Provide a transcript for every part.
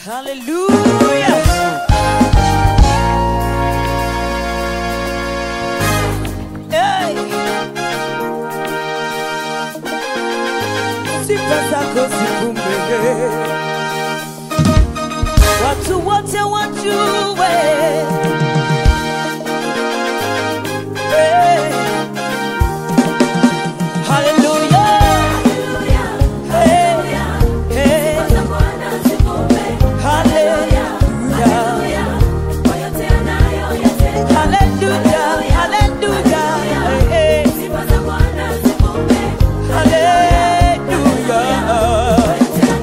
Hallelujah. Hey. Sifa zako zikumbe, watu wote wajue. Hey. Hallelujah. Hey. Hey. Hallelujah. Hallelujah. Hallelujah. Hey, hey. Hallelujah.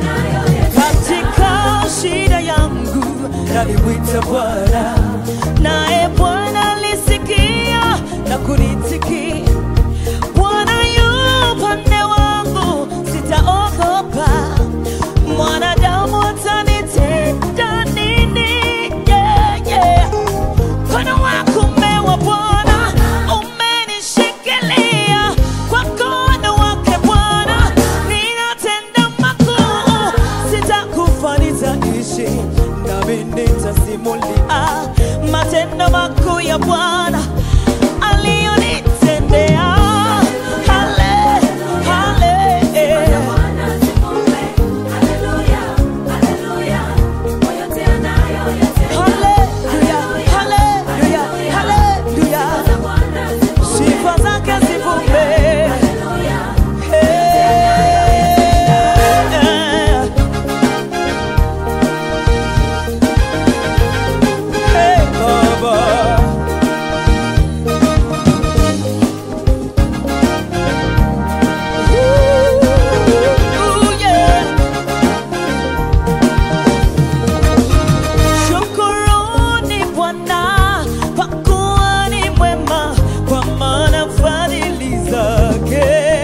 Katika shida yangu nalimwita Bwana, naye Bwana alisikia na kunitikia. Bwana yu upande wangu, sitaogopa. Mwanadamu atanitenda nini? Yeah, yeah. Mkono wako umewa Bwana, umenishikilia kwa mkono wake Bwana, ninatenda makuu, sitakufa nitaishi, nami nitasimulia matendo makuu ya Bwana aliyonitendea. Hale, hale, haleluya, haleluya, haleluya. Sifa zake zivume. Hey. Hey, Baba. Ooh, yeah. Shukuruni Bwana kwa kuwa ni mwema, kwa maana fadhili zake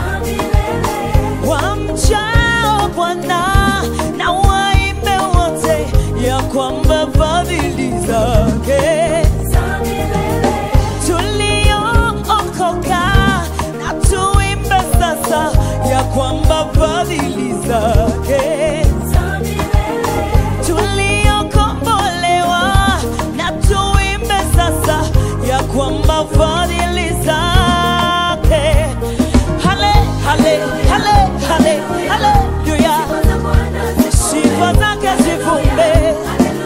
wamchao Bwana na waimbe wote ya kwamba fadhili zake tuliookoka na tuimbe sasa ya kwamba fadhili zake tuliokombolewa na tuimbe sasa ya kwamba fadhili zake hale hale hale hale haleluya sifa zake zivume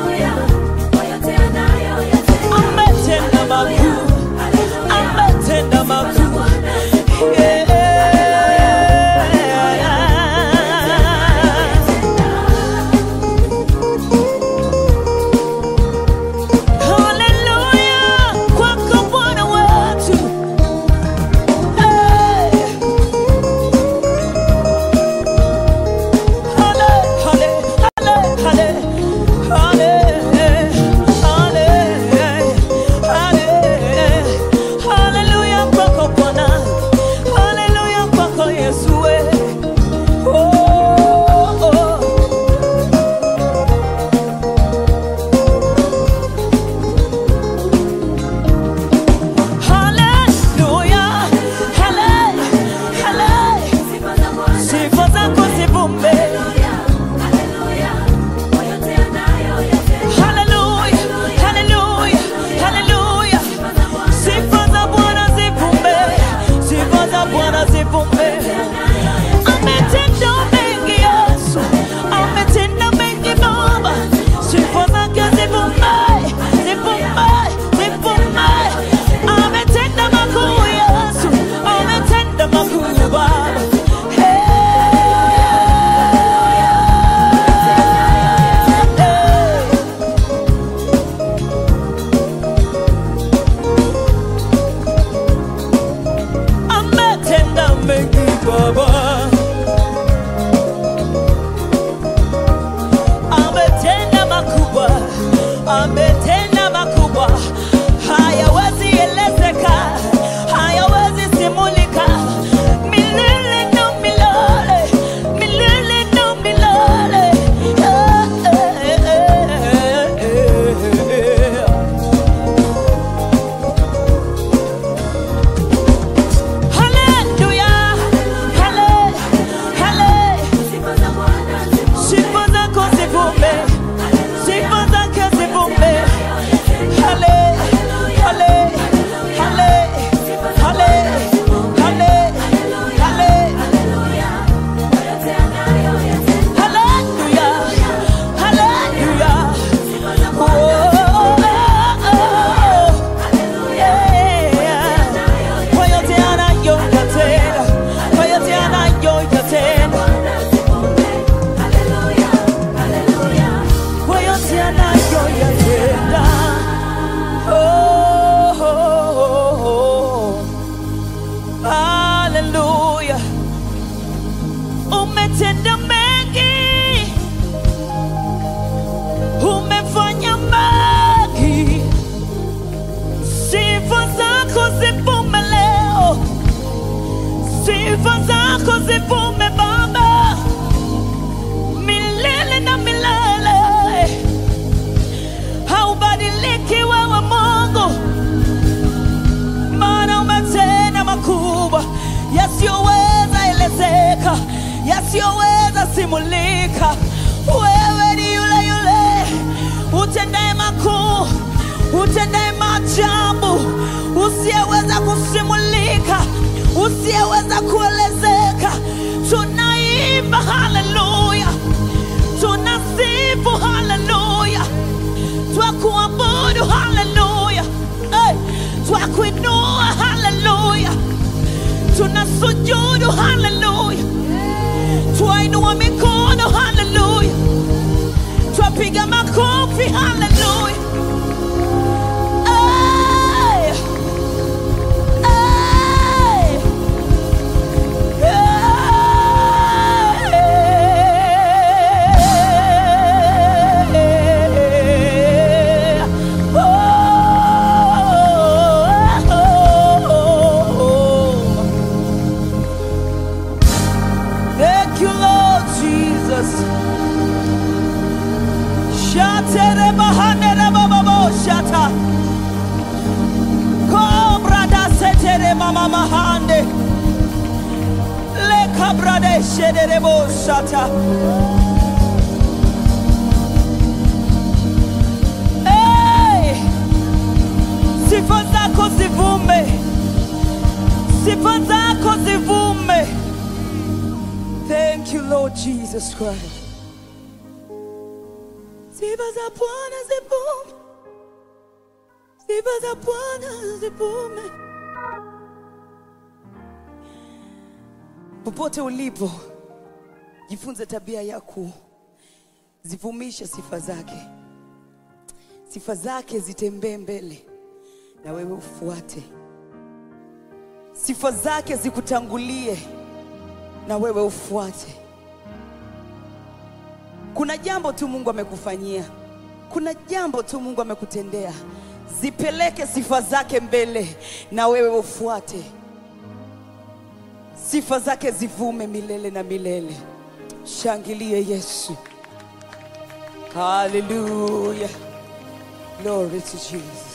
ametenda makuu ametenda makuu yeah. Haleluya kwako Bwana wetu. Hey. Hale, hale, hale, hale. Hale, hale, hale. Haleluya kwako Bwana. Haleluya kwako Yesu we. Oh, oh. Haleluya, hale, hale. Sifa zako zivume. Haleluya, haleluya, haleluya. Sifa za Bwana zivume. Sifa za Bwana zivume. Ametenda mengi Yesu. Ametenda mengi Baba. Sifa zake zivume. Zivume, zivume. Ametenda makuu Yesu. Ametenda makuu Baba. Hey. ametenda mengi Baba, ametenda makubwa, ametenda makubwa, hayawezi elezeka, hayawezi simulika, milele na milele, milele na milele. Eh, eh, eh, eh, eh. Hallelujah, hale, hale. Sifa zako zivume. usioweza simulika. Wewe ni yule yule utendaye makuu, utendaye maajabu, usiyeweza kusimulika, usiyeweza kuelezeka. Tunaimba haleluya, tunasifu haleluya, twakuabudu haleluya, hey, twakuinua haleluya, tunasujudu haleluya, twainua mikono haleluya, twapiga makofi haleluya. Hey, hey. Thank you, Lord Jesus. Shatere bahanere bababo shata. Cobra da setere mama mahande. Le cabra de shedere bo shata. Hey! Sifa zako zivume. Sifa zako zivume. Thank you, Lord Jesus Christ. Sifa za Bwana zivume. Sifa za Bwana zivume. Popote ulipo, jifunze tabia ya kuzivumisha sifa zake. Sifa zake zitembee mbele na wewe ufuate. Sifa zake zikutangulie na wewe ufuate. Kuna jambo tu Mungu amekufanyia, kuna jambo tu Mungu amekutendea. Zipeleke sifa zake mbele na wewe ufuate. Sifa zake zivume milele na milele. Shangilie Yesu. Hallelujah. Glory to Jesus.